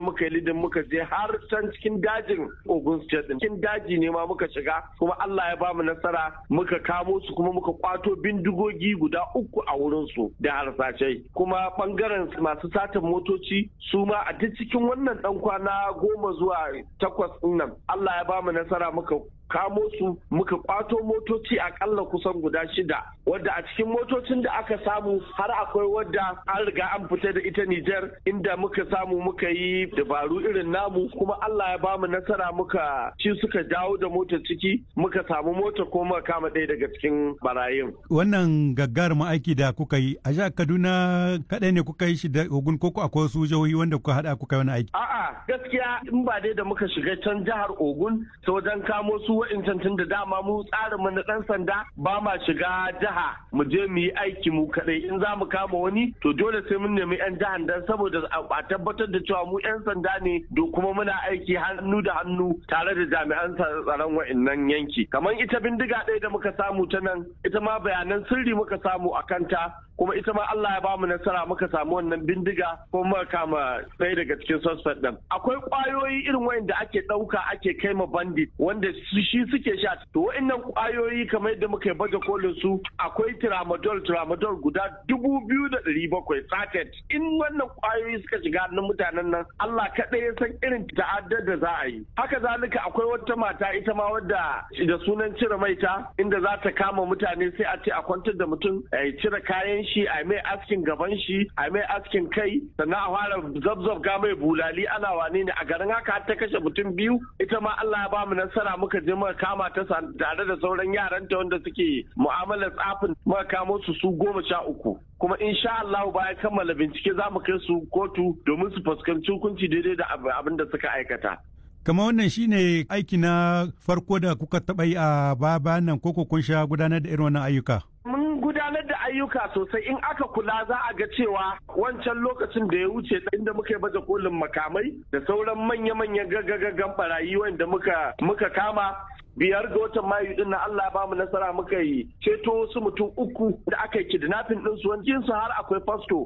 muka yi lidin muka je har can cikin dajin Ogun State din cikin daji ne ma muka shiga kuma Allah ya bamu nasara muka kamo su kuma muka kwato bindigogi guda uku a wurin su da harsashai kuma bangaren masu satan motoci su ma a duk cikin wannan dan kwana goma zuwa takwas din nan Allah ya bamu nasara muka kamo su muka kwato motoci akalla kusan guda shida wadda a cikin motocin da aka samu har akwai wadda an riga an fita da ita Nijar inda muka samu muka yi dabaru irin namu kuma Allah ya bamu nasara muka ci suka dawo da motar ciki muka samu mota ko muka kama ɗaya daga cikin barayin. Wannan gaggaruma aiki da kuka yi a jihar Kaduna kaɗai ne kuka yi shi da Ogun ko akwai wasu jihohi wanda kuka haɗa kuka yi wani aiki? A'a gaskiya in ba dai da muka shiga can jihar Ogun ta wajen kamo su wa'incan tun da dama mu tsarin mu na ɗan sanda ba ma shiga jiha mu je mu yi aiki mu kaɗai in za mu kama wani to dole sai mun nemi 'yan jihar dan saboda a tabbatar da cewa mu 'yan sanda ne do kuma muna aiki hannu da hannu tare da jami'an tsaron wa'innan yanki kamar ita bindiga ɗaya da muka samu ta nan ita ma bayanan sirri muka samu a kanta kuma ita ma Allah ya bamu nasara muka samu wannan bindiga kuma muka kama ɗaya daga cikin suspect ɗin akwai ƙwayoyi irin wayanda ake ɗauka ake kai ma bandit wanda shi suke sha to wa'annan ƙwayoyi kamar yadda muka baje kolin su akwai tramadol tramadol guda dubu biyu da ɗari bakwai sachet in wannan ƙwayoyi suka shiga hannun mutanen nan Allah kaɗai ya san irin ta'addar da za a yi haka zalika akwai wata mata ita ma wadda da sunan cire maita inda za ta kama mutane sai a ce a kwantar da mutum a cire kayan shi a mai askin gaban shi a mai askin kai sannan a fara zabzab ga mai bulali ana wane ne a garin haka ta kashe mutum biyu ita ma Allah ya ba mu nasara muka je muka kama ta tare da sauran yaranta wanda suke mu'amalar tsafin muka kamo su su goma sha uku kuma insha Allah bayan kammala bincike za mu kai su kotu domin su fuskanci hukunci daidai da abin da suka aikata. Kama wannan shine aiki na farko da kuka taɓa yi a baya nan koko kun sha gudanar da irin wannan ayyuka? Mun gudanar da ayyuka sosai in aka kula za a ga cewa wancan lokacin da ya wuce inda muka yi baje kolin makamai da sauran manya-manyan gaggagaggan barayi wanda muka muka kama biyar ga watan mayu din na Allah ya bamu nasara muka yi ceto wasu mutum uku da aka yi kidnapping din su wancin su har akwai fasto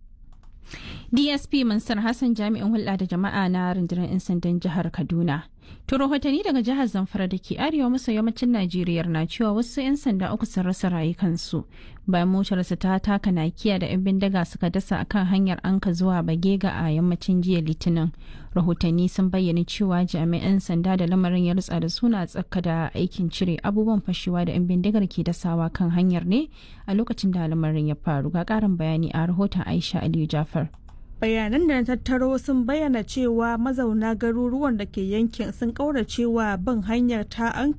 DSP Mansur Hassan jami'in hulɗa da jama'a na rundunar 'yan sandan jihar Kaduna. To rahotanni daga jihar Zamfara da ke arewa maso yammacin Najeriya na cewa wasu 'yan sanda uku sun rasa rayukansu bayan motarsa ta taka nakiya da 'yan bindiga suka dasa akan hanyar anka zuwa Bagega a yammacin jiya Litinin. Rahotanni sun bayyana cewa jami'an sanda da lamarin ya rutsa da suna tsaka da aikin cire abubuwan fashewa da 'yan bindigar ke dasawa kan hanyar ne a lokacin da lamarin ya faru. Ga ƙarin bayani a rahoton Aisha Aliyu Jafar. bayanan da na tattaro sun bayyana cewa mazauna garuruwan da ke yankin sun kauracewa bin hanyar ta anka